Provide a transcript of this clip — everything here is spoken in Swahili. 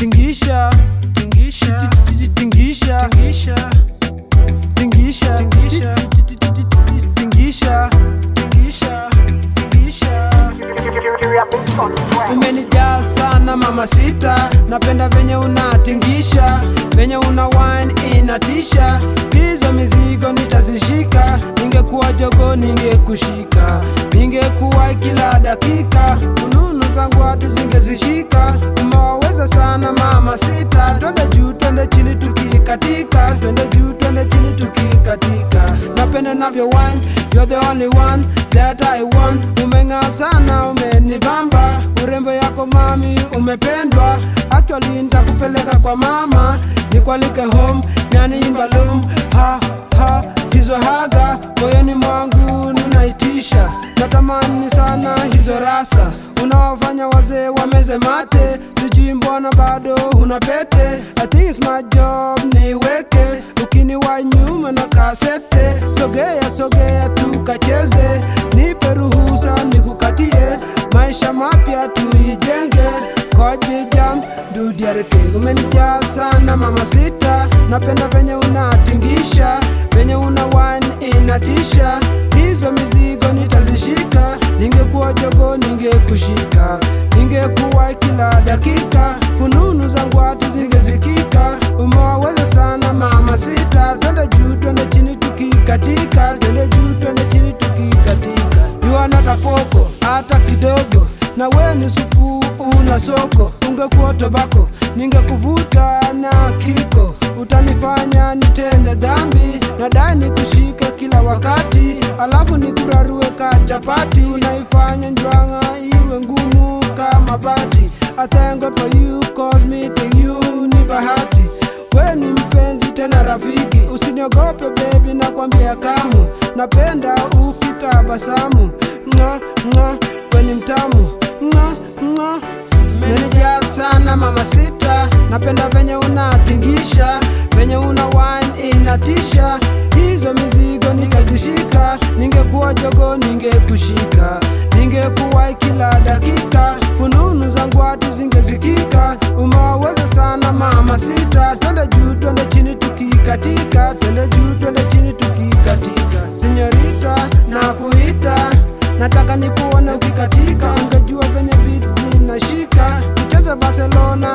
tingisha tingisha tingisha tingisha tingisha Tingisha. tingisha tingisha tingisha umenijaa sana mama sita napenda venye unatingisha venye una wine inatisha hizo mizigo nitazishika ningekuwa jogo ningekushika ningekuwa kila dakika fununu zangu hati zingezishika umewaweza sana mama sita twende juu twende chini tukikatika twende juu twende chini tukikatika napenda navyo wine you're the only one that I want umeng'aa sana umenibamba urembo yako mami umependwa actually nitakupeleka kwa mama nikwalike home nyani imbalum ha ha hizo haga moyoni mwangu ninaitisha natamani sana hizo rasa unaofanya wazee wameze mate sijui mbona bado una pete I think it's my job niweke ukiniwa nyuma na kasete sogea sogea tukacheze nipe ruhusa nikukatie maisha mapya tuijenge kojijam dudiareke umenijaa sana mama sita napenda venye unatingisha venye una wine inatisha hizo mizigo nitazishika ningekuwa jogo ningekushika ningekuwa kila dakika fununu zangu hati zingezikika umewaweza sana mama sita twende juu twende chini tukikatika twende juu twende chini tukikatika yuana poko hata kidogo na we ni supu una soko ungekuwa tobako ningekuvuta na kiko utanifanya nitende dhambi nadai nikushike kila wakati alafu nikurarue ka chapati unaifanya njwanga iwe ngumu kama bati I thank God for you cause meeting you ni bahati we ni mpenzi tena rafiki usiniogope bebi nakwambia kamu napenda ukitabasamu nga nga weni mtamu nga nga Menijaa sana mama sita, napenda venye unatingisha, venye una wine inatisha. Hizo mizigo nitazishika, ningekuwa jogo ningekushika, ningekuwa kila dakika, fununu zangu hati zingezikika. Umewaweza sana mama sita, twende juu twende chini tukikatika, twende juu twende chini tukikatika. Senyorita na kuita nataka nikuone ukikatika, ungejua venye beat zinashika tucheze Barcelona